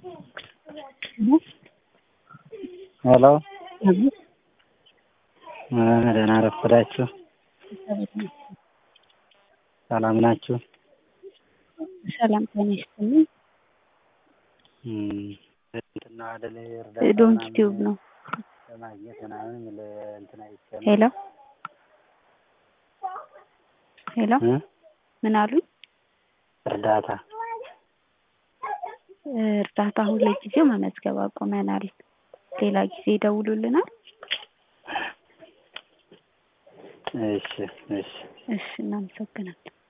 ሄሎ ደህና ረፈዳችሁ። ሰላም ናችሁ? ሰላም ጤና ይስጥልኝ። እንትና አይደል እርዳታ ዶንኪ ምናምን ቲዩብ ነው። ለማግኘት ምናምን ለእንትና አይቼ ነው። ሄሎ ሄሎ እ? ምን አሉኝ? እርዳታ እርዳታ አሁን ለጊዜው መመዝገብ አቁመናል። ሌላ ጊዜ ይደውሉልናል። እሺ እሺ እሺ እናመሰግናለን።